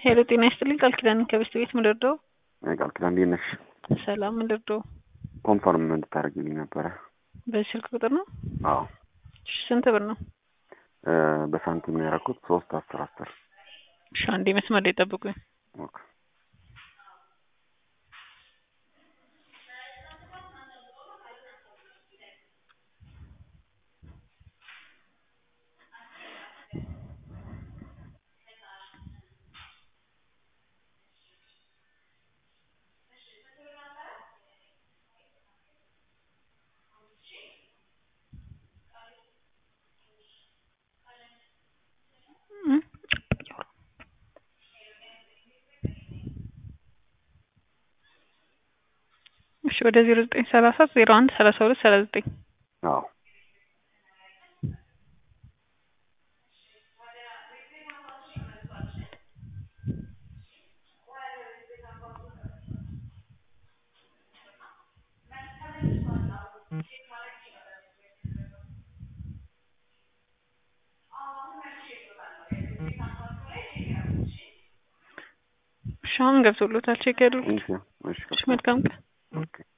ሄሎ ጤና ይስጥልኝ ቃል ኪዳን ከበስት ቤት ምንደርደው ቃል ኪዳን እንዴት ነሽ? ሰላም ምንደርደው ኮንፈርም እንድታደርግልኝ ነበረ። በዚህ ስልክ ቁጥር ነው? አዎ እሺ፣ ስንት ብር ነው? በሳንቲም ነው ያደረኩት። ሶስት አስር አስር እሺ፣ አንዴ መስመር ላይ ጠብቁኝ። ኦኬ። እሺ ወደ ዜሮ ዘጠኝ ሰላሳ ዜሮ አንድ ሰላሳ ሁለት ሰላሳ ዘጠኝ አዎ እሺ አሁን ገብቶሎታል። ቼክ ያድርጉት። እሺ እሺ እሺ መልካም ቀን። ኦኬ